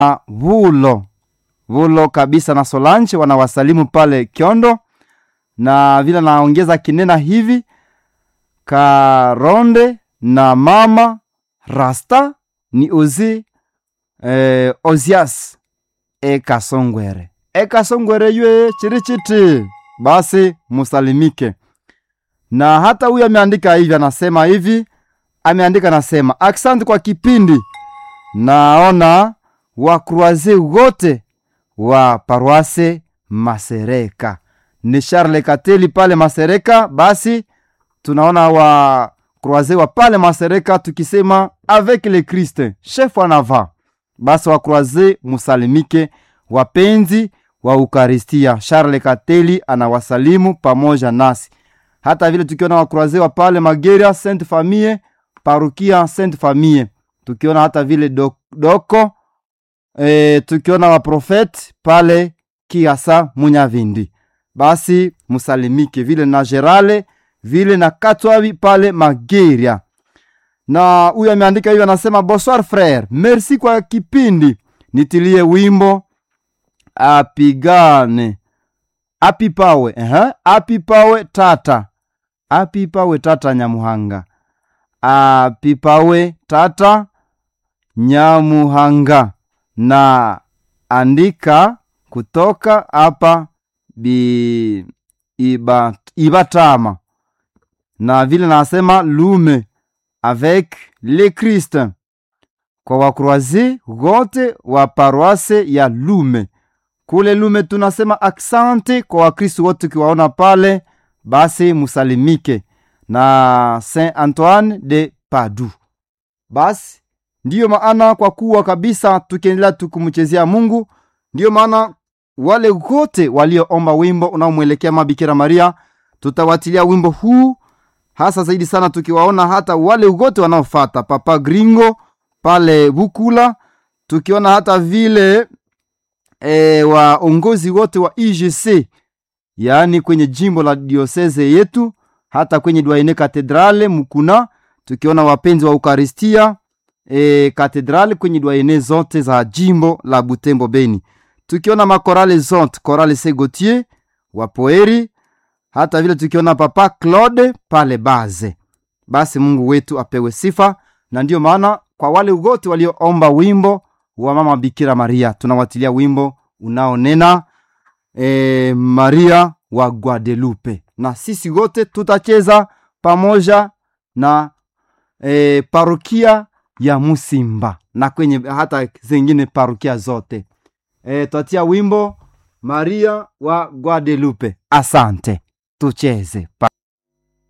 Vulo Vulo kabisa na Solange wanawasalimu pale Kyondo, na vile naongeza kinena hivi Karonde na mama Rasta ni ozi eh, Ozias Ekasongwere Ekasongwere ywe chirichiti, basi musalimike. Na hata huyu ameandika hivi, anasema hivi, ameandika anasema, asante kwa kipindi. Naona wakruaze wote wa paroise Masereka ni Charles Kateli pale Masereka. Basi tunaona wa croise wa pale Masereka tukisema avec le Christ chef en avant. Basi wa croise musalimike, wapenzi wa Ukaristia. Charles Kateli anawasalimu pamoja nasi, hata vile tukiona wa croise wa pale Mageria Sainte Famille parukia Sainte Famille, tukiona hata vile dok, doko e, tukiona waprofeti pale Kiasa Munyavindi, basi musalimike vile na Gerale vile na Katwabi pale Mageria. Na huyu ameandika hiyo, anasema bonsoir frere, merci kwa kipindi, nitilie wimbo apigane apipawe uh-huh. apipawe tata apipawe tata Nyamuhanga apipawe tata Nyamuhanga na andika kutoka hapa bi iba, Ibatama na vile nasema lume avec le Christ kwa wakroazi wote wa paroise ya Lume kule Lume. Tunasema aksante kwa Wakristo wote ukiwaona pale, basi musalimike na Saint Antoine de Padu. Basi ndiyo maana kwa kuwa kabisa tukiendelea tukumchezea Mungu, ndiyo maana wale wote walioomba wimbo unaomwelekea Mabikira Maria tutawatilia wimbo huu hasa zaidi sana tukiwaona hata wale wote wanaofata Papa Gringo pale Bukula, tukiona hata vile e, waongozi wote wa IGC yaani kwenye jimbo la dioseze yetu, hata kwenye Dwaine Katedrale Mukuna, tukiona wapenzi wa Ukaristia e, katedrale kwenye Dwaine zote za jimbo la Butembo Beni, tukiona makorale zote korale Segotier wa Poeri hata vile tukiona Papa Claude pale Baze. Basi Mungu wetu apewe sifa, na ndiyo maana kwa wale wote walioomba wimbo wa mama Bikira Maria tunawatilia wimbo unaonena e, Maria wa Guadelupe, na sisi wote tutacheza pamoja na e, parokia ya Musimba na kwenye hata zingine parokia zote e, twatia wimbo Maria wa Guadelupe. Asante. Tucheze pa